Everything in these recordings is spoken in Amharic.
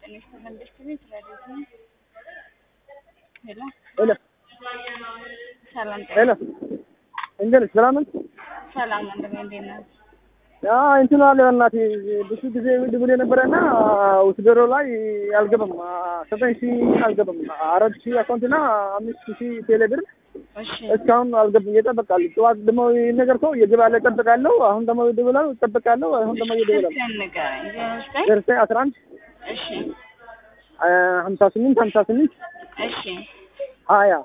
ጤና መንግስት ቤት ረዲት ነው። ሄሎ ሄሎ ሰላም ጤና ሄሎ እንዴት ነሽ? ሰላም ነሽ? ሰላም ወንድሜ እንዴት ነህ? ያ እንትኑ አለ በእናትህ ብዙ ጊዜ ድብል የነበረና ውስደሮ ላይ አልገባም። ዘጠኝ ሺህ አልገባም። አራት ሺህ አካውንትና አምስት ሺህ ቴሌ ብር እሺ እስካሁን አልገባም። እየጠበቃለሁ። ጠዋት ደግሞ ይህን ነገር ሰው እየገባለ እጠብቃለሁ። አሁን ደግሞ ይደውላል እጠብቃለሁ። አሁን ደግሞ እየደውላል ስልክህን ንገረኝ። ዜሮ ዘጠኝ ዘርሰ አስራ አንድ እሺ ሀምሳ ስምንት ሀምሳ ስምንት እሺ ሀያ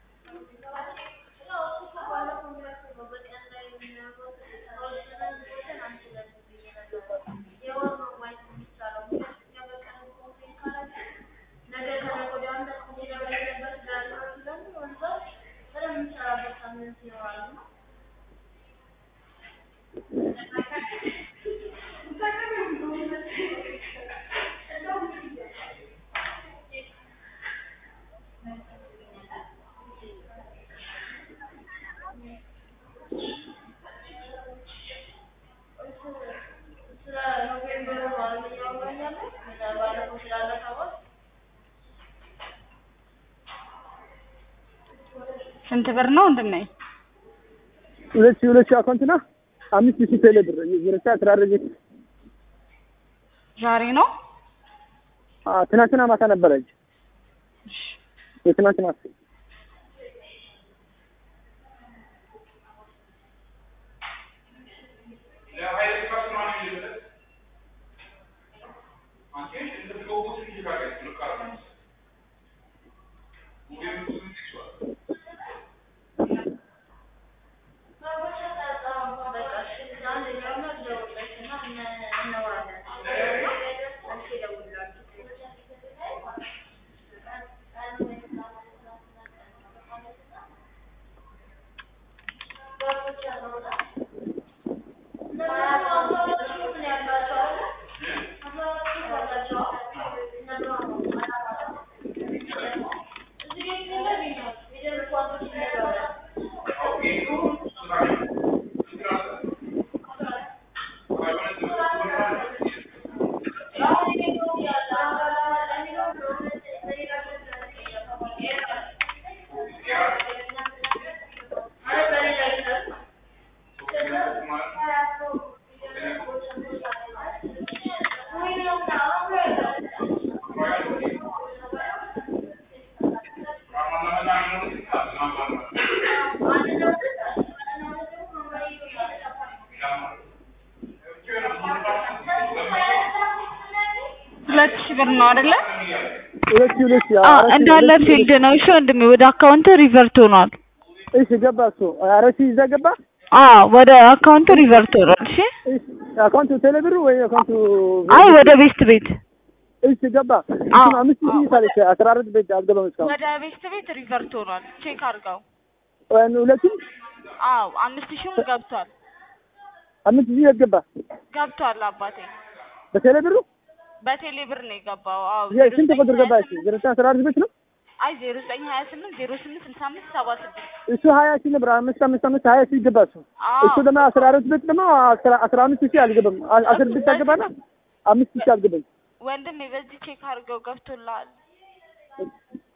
ስንት ብር ነው ወንድሜ? ሁለት ሺህ ሁለት ሺህ አካውንትና አምስት ሺህ ቴሌ ብር ዘርሰ አስራ አረጀች ዛሬ ነው? ትናንትና ማታ ነበረች። የትናንት ማታ ሁለት ሺህ ብር ነው አይደለ? ሁለት ሺህ ሁለት ሺህ አ አራት ሺህ እንዳለ ሁለት ሺህ ፊልድ ነው። እሺ ወንድሜ ወደ አካውንት ሪቨርት ሆኗል። እሺ ገባ እሱ አራት ሺህ ይዛ ገባ አ ወደ አካውንት ሪቨርት ሆኗል። እሺ እሺ አካውንቱ ቴሌ ብር ወይ አካውንቱ አይ ወደ ቤስት ቤት እሺ ገባ አዎ። እሱን አምስት ሺህ ታለች አስራ አራት ቤት አልገባም እስካሁን ወደ ቤስት ቤት ሪቨርት ሆኗል። ቼክ አድርገው። ወይም ሁለቱም አዎ አምስት ሺህም ገብቷል አምስት ሺህ የት ገባ ገብቷል አባቴ በቴሌ ብሩ በቴሌ ብር ነው የገባው። አዎ የ- ስንት ቁጥር ገባ እሺ ዘጠኝ አስራ አራት ቤት ነው አይ ዜሮ ዘጠኝ ሀያ ስምንት ዜሮ ስምንት ስልሳ አምስት ሰባ ስድስት እሱ ሀያ ሺህ ነበር አምስት አምስት አምስት ሀያ ሺህ ገባ እሱ አዎ እሱ ደግሞ አስራ አራት ቤት ደግሞ አስራ አስራ አምስት ሺህ አልገባም አ- አስር ቤት አልገባና አምስት ሺህ አልገባም ወንድሜ በዚህ ቼክ አድርገው ገብቶልሃል።